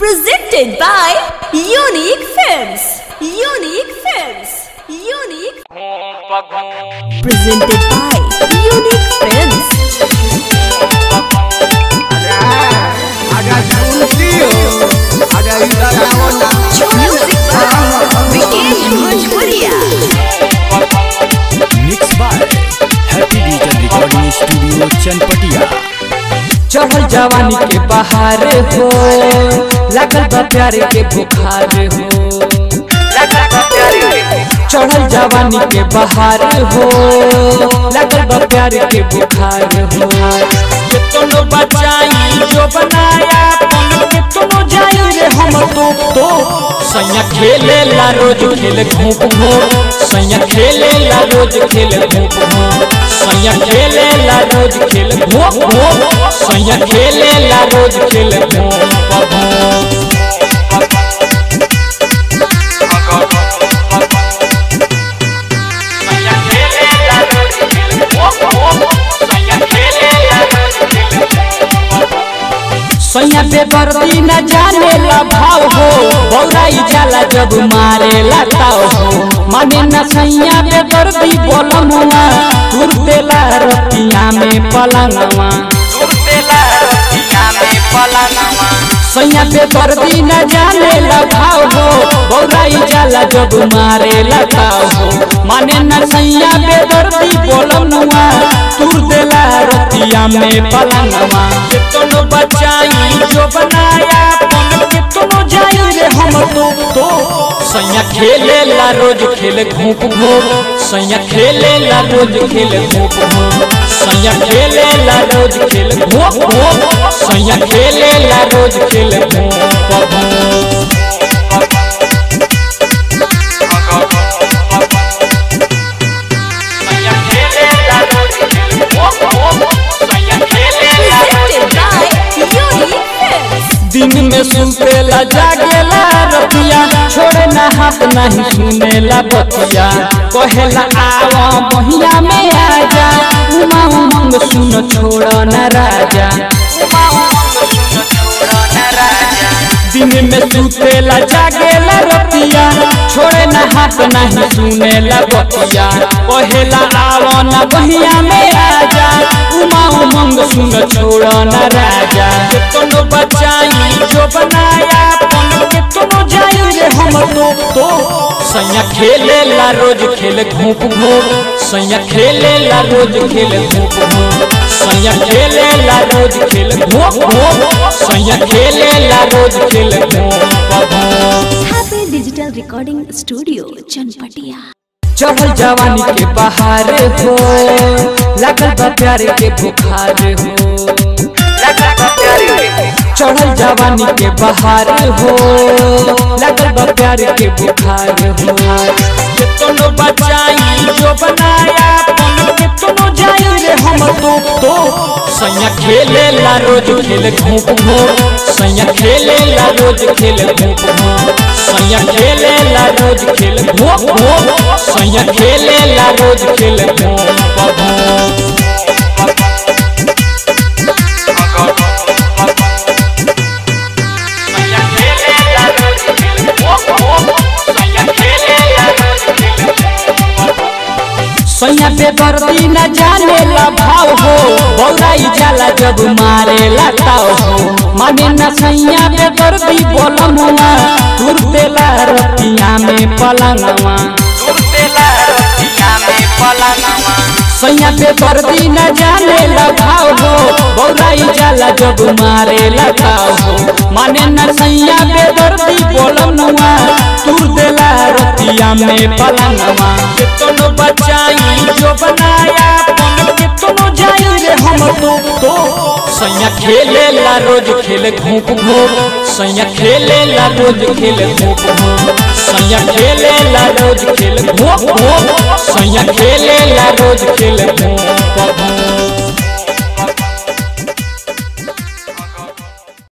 Presented by Unique Films. Unique Films. Unique. Presented by Unique Films. अगर सुनती हो अगर इधर आओ ना Music by Vikesh Bhojpuria. Mix by happy digital recording studio Chanpatia चढ़ल जवानी के बहार हो लागल बा प्यार के बुखार हो चढ़ल जवानी के बहार हो लागल बा प्यार के बुखार हो कितनो बचाई जो बनाया अपन कितनो जाई रे हम तो तो सैया खेले ला रोज खेल घूप घूप सैया खेले ला रोज खेल घूप घूप सैया खेले ला रोज खेल घूप घूप सैया खेले ला रोज खेल घूप घूप सैया पे बरती न जाने ला भाव हो बौराई जाला जब मारे ला ताव हो माने न सैया पे बरती बोलम हुआ तुर देला रतिया में पलंगवा सैया पे बरती न जाने ला भाव हो बौराई जाला जब मारे ला ताव हो माने न सैया पे बरती बोलम हुआ तुर देला रतिया में पलंगवा कितनो बचाई जो बनाया अपन कितनो जाई रे हम तो तो सैया खेले ला रोज खेल घूप घूप सैया खेले ला रोज खेल घूप घूप सैया खेले ला रोज खेल घूप घूप सैया खेले ला रोज खेल घूप घूप Presented by Unique Films. दिन में सुतेला जागेला रतिया छोड़े ना हाथ नहीं सुनेला बतिया कहेला आवा महिया में आजा उमा उमंग सुन छोड़ न राजा दिन में सुतेला जागेला रतिया छोड़े ना हाथ नहीं सुनेला बतिया कहेला आवा ना बहिया में आजा उमा उमंग सुन छोड़ न राजा कितनो बचाई जो बनाया अपन कितनो जाई रे हम तो तो सैया खेले ला रोज खेल घूप घूप सैया खेले ला रोज खेल घूप घूप सैया खेले ला रोज खेल घूप घूप सैया खेले ला रोज खेल घूप घूप Happy Digital Recording Studio, Chanpatia. चढ़ल जवानी के बहार हो लागल बा प्यार के बुखार हो चढ़ल जवानी के बहार हो लागल बा प्यार के बुखार हो कितनो बचाई जो बनाया अपन कितनो जाई रे हम तो तो सैया खेले ला रोज खेल घूप घूप सैया खेले ला रोज खेल घूप घूप सैया खेले ला रोज खेल घूप घूप सैया खेले ला रोज खेल घूप घूप सैया पे बरती न जाने ला भाव हो बौराई जाला जब मारे ला ताव हो माने न सैया पे बरती बोलम हुआ तुर देला रतिया में पलंगवा सैया पे बरती न जाने ला भाव हो बौराई जाला जब मारे ला ताव हो माने न सैया पे बरती बोलम हुआ तुर देला रतिया में पलंगवा कितनो बचाई जो बनाया अपन कितनो जाई रे हम तो तो सैया खेले ला रोज खेल घूप घूप सैया खेले ला रोज खेल घूप घूप सैया खेले ला रोज खेल घूप घूप सैया खेले ला रोज खेल घूप घूप